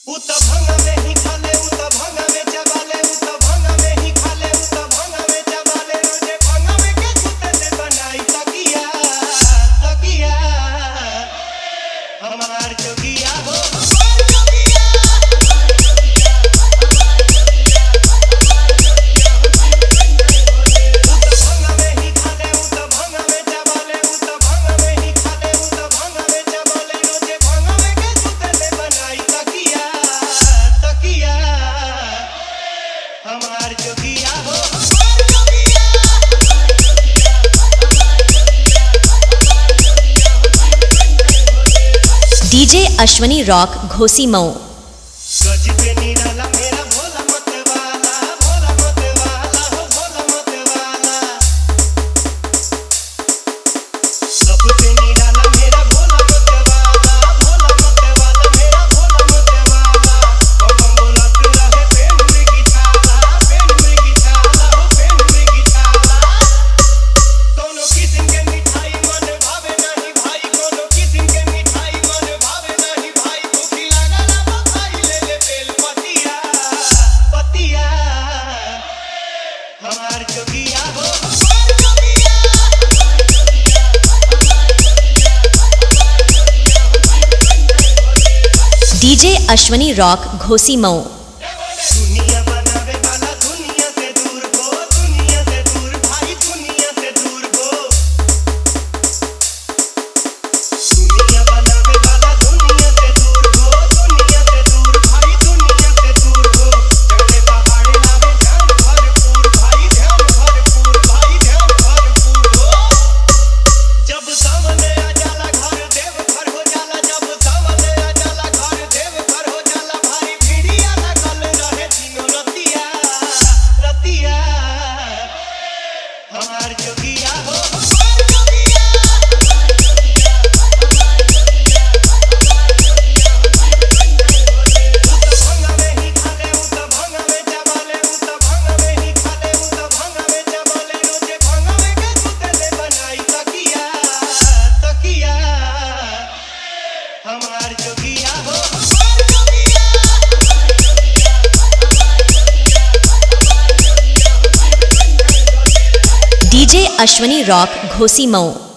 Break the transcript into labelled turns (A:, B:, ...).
A: उ त भंगा में ही खाले उ त भंगा में चबाले उ त भंगा में ही खाले उ त भंगा में चबाले रोजे भंगा में के सुते से बनाई तकिया तकिया हमार जोगिया हो हमार जोगिया हमार जोगिया हमार जोगिया हमार जोगिया उ त भंगा में ही खाले उ त भंगा में चबाले उ त भंगा में ही खाले उ त भंगा में चबाले रोजे भंगा में के सुते से बनाई तकिया तकिया हमार जोगिया हो हमार जोगिया हमार जोगिया हमार जोगिया हमार जोगिया
B: डीजे अश्वनी रॉक घोसी मऊ
A: गज पे निराला मेरा भोला मत वाला भोला मत वाला हो भोला मत वाला सबसे निराला मेरा भोला मत वाला भोला मत वाला मेरा भोला मत वाला हम बोलत रहे पेन में गिछाला पेन में गिछाला हो पेन में गिछाला कोनो किस्म के मिठाई मन भावे नहीं भाई कोनो किस्म के मिठाई मन भावे नहीं भाई भूखी लागला बखाई ले ले बेल पतिया पतिया हमार जोगिया हो हमार जोगिया हमार जोगिया हमार जोगिया हमार जोगिया
B: डीजे अश्वनी रॉक घोसी मऊ
A: दुनिया बनावे वाला दुनिया से दूर हो दुनिया से दूर भाई दुनिया से दूर हो दुनिया बनावे वाला दुनिया से दूर हो दुनिया से दूर भाई दुनिया से दूर हो चढ़े पहाड़ लावे ध्यान भरपूर भाई ध्यान भरपूर भाई ध्यान भरपूर हो जब सामने आ जाला घर देव घर हो जाला जब सामने आ जाला घर देव घर हो जाला भाई भिड़िया लगल रहे दिनो रतिया रतिया हमार जोगिया हो हमार जोगिया हमार जोगिया हमार जोगिया हमार जोगिया उ त भंगा में ही खाले उ त भंगा में चबाले उ त भंगा में ही खाले उ त भंगा में चबाले रोजे भंगा में के सुते से बनाई तकिया तकिया हमार जोगिया हो हमार जोगिया हमार जोगिया हमार जोगिया हमार जोगिया
B: डीजे अश्वनी रॉक घोसी मऊ